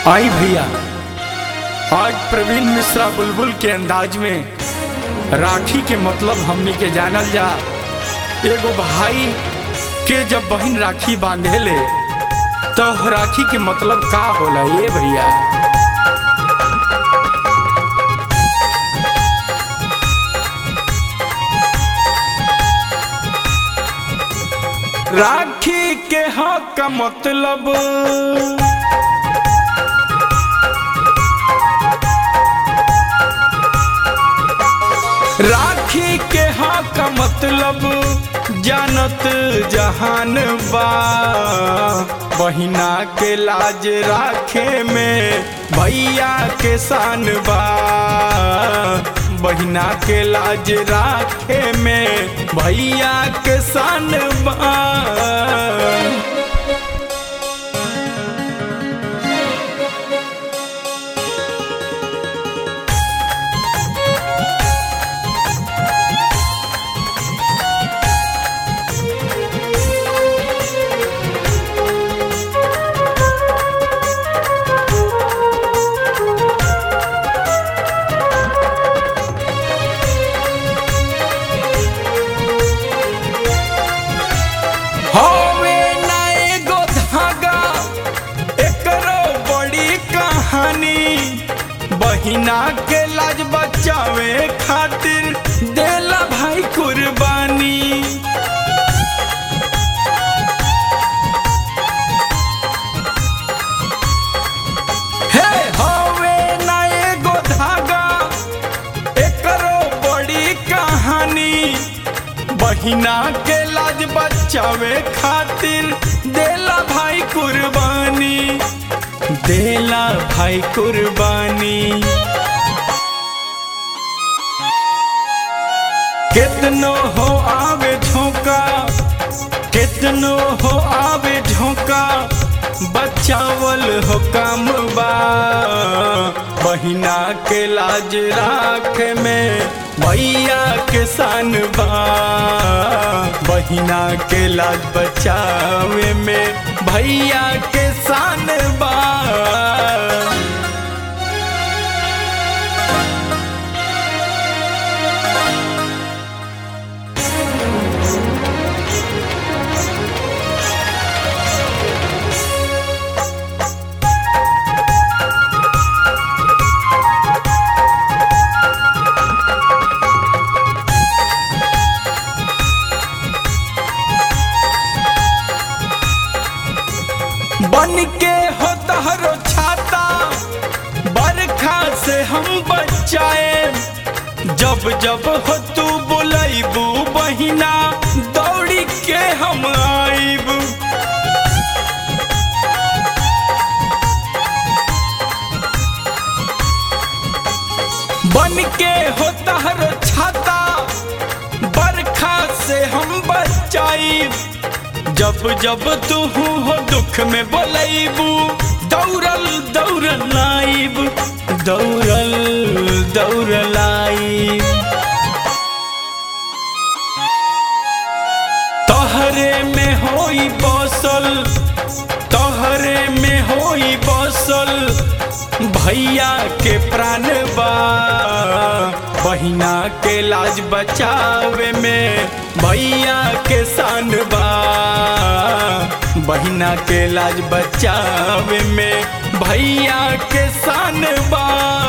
आई भैया आज प्रवीण मिश्रा बुलबुल के अंदाज में राखी के मतलब हमनी के जानल जा एगो भाई के जब बहन राखी बांधे ले तो राखी के मतलब का होला ये भैया राखी के हक का मतलब राखी के हाँ का मतलब जानत जहान बा बहिना के लाज राखे में भैया के शान बा बहिना के लाज राखे में भैया के शान बा होवे ना एगो धागा एकरो बड़ी कहानी बहिना के लाज बचावे खातिर देला भाई कुर्बानी हे होवे ना एगो धागा एकरो बड़ी कहानी बहिना के लाज बचावे खातिर देला भाई कुर्बानी देला भाई कुर्बानी कितनो हो आवे झोंका कितनो हो आवे झोंका बचावल हो काम बा बहिना के लाज राख में भैया के शान बा बहिना के लाज बचावे में भैया के शान बा बन के हो तहरो छाता बरखा से हम बचाए जब जब हो तू बुलाइबू बहिना दौड़ी के हम आइब बन के हो तहरो छाता बरखा से हम बचाइब जब जब तू हो दुख में बोलैबू दौड़ल दौड़ल आइब दौड़ल दौड़ल आइब तोहरे में होई बसल तोहरे में होई बसल भैया के प्राण बा बहिना के लाज बचावे में भैया के शान बा बहिना के लाज बचावे में भैया के शान बा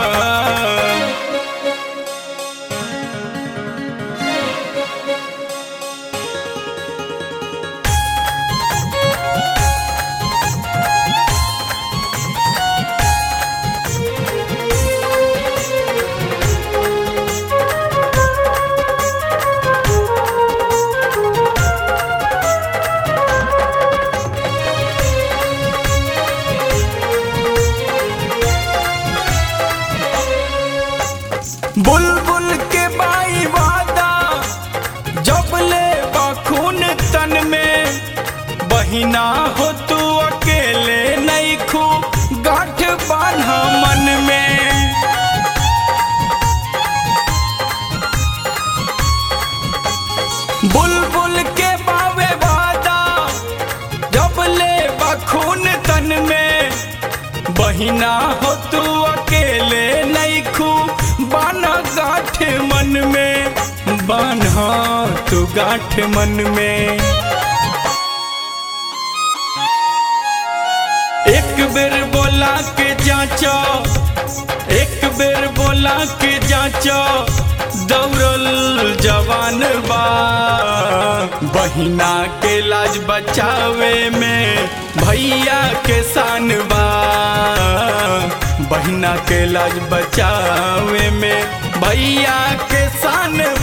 बुलबुल के बाई वादा जब ले बखून तन में बहिना हो तू अकेले नहीं खू गांठ बांधा मन में बुलबुल के बावे वादा जब ले बखून तन में बहिना हो तू अकेले नहीं खू बाना गाठ मन में बान्हा तू गाठ मन में एक बेर बोला के जांचो एक बेर बोला के जांचो दौड़ल जवान बा बहिना के लाज बचावे में भैया के शान बा बहिना के लाज बचावे में भैया के शान